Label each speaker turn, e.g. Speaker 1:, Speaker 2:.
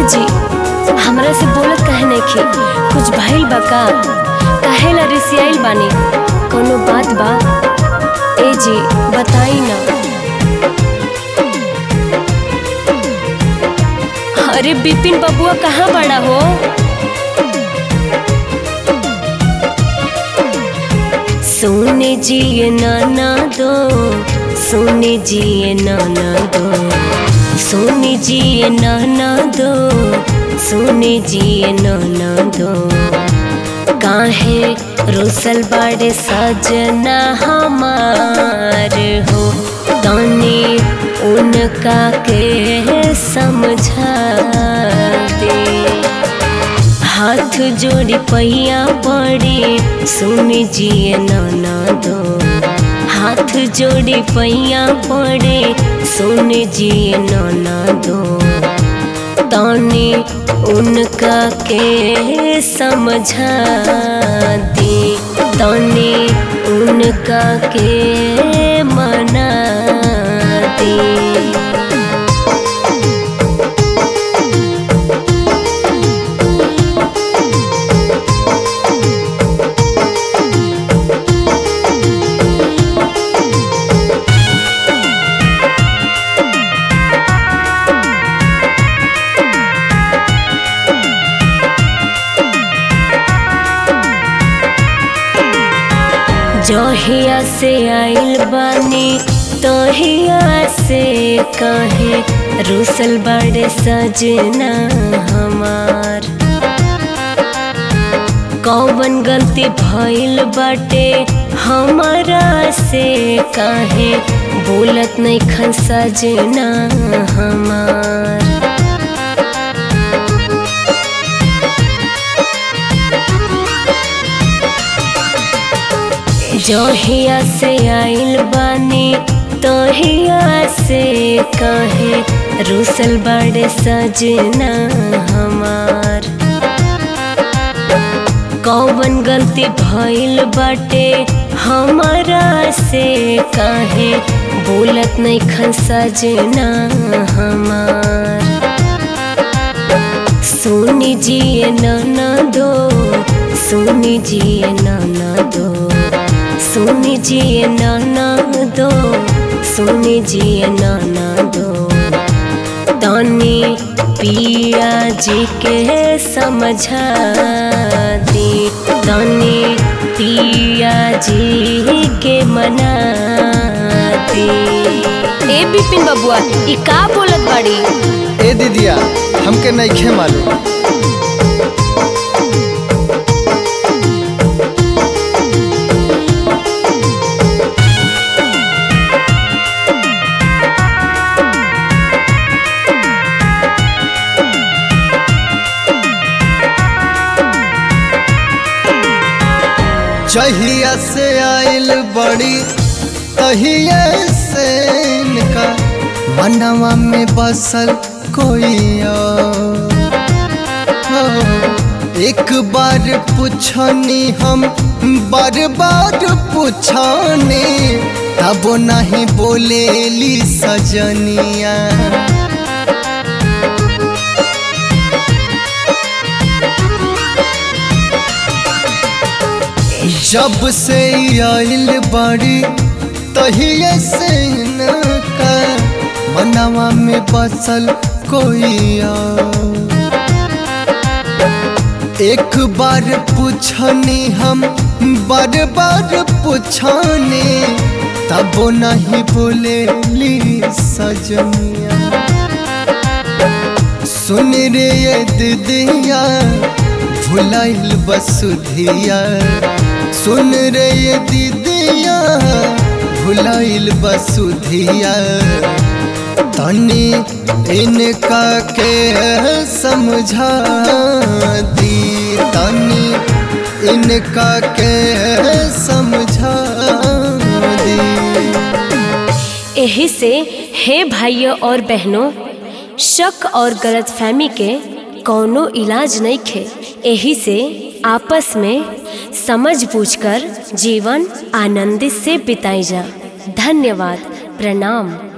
Speaker 1: जी हमरा से बोलत काहे नइखे कुछ भइल बा का काहे ला रिसियाइल बानी कोनो बात बा ए जी बताई ना अरे बिपिन बबुआ कहाँ बड़ा हो सोने जी ये नाना दो सोने जी ये नाना दो सोने जी ये नाना दो सोने जी ये नाना दो काहे रोसल बाड़े सजना हमार हो तानी उनका के समझा दे हाथ जोड़ी पैया पड़ी सुन जिए नाना दो हाथ जोड़ी पैया पड़े सुन जिए नाना दो तानी उनका के समझा दे तानी उनका के मना दे जहिया से आइल बानी तहिया से कहे रुसल बड़े सजना हमार कौन गलती भइल बाटे हमारा से काहे बोलत नहीं खन सजना हमार जहिया से आइल बानी तहिया से कहे रुसल बड़े सजना हमार कौन गलती भइल बाटे हमारा से काहे बोलत नहीं खन सजना हमार सुनी जिए नाना दो सुनी जिए नाना दो सुनी जिए नाना दो सुनी जिए नाना दो तानी पिया जी के समझा दी तानी पिया जी के मना दी ए बिपिन बबुआ ई का बोलत बाड़ी
Speaker 2: ए दीदिया हमके नइखे मालूम जहिया से आइल बड़ी तहिया से इनका मनवा में बसल कोई और। हो, एक बार पूछनी हम बार बार पूछनी तब नहीं बोलेली सजनिया जब से आइल बड़ी तहिए से इनका मनवा में बसल कोई और। एक बार पूछनी हम बार बार पूछनी तब नहीं बोलेली सजनिया सुन रे ये दीदिया भुलाइल बसुधिया सुन रे ये दीदिया भुलाइल बसुधिया तनी इनका के समझा दी तनी इनका के समझा दी
Speaker 1: यही से हे भाइयों और बहनों शक और गलतफहमी के कौनो इलाज नहीं खे यही से आपस में समझ बूझकर जीवन आनंदित से बिताई जा धन्यवाद प्रणाम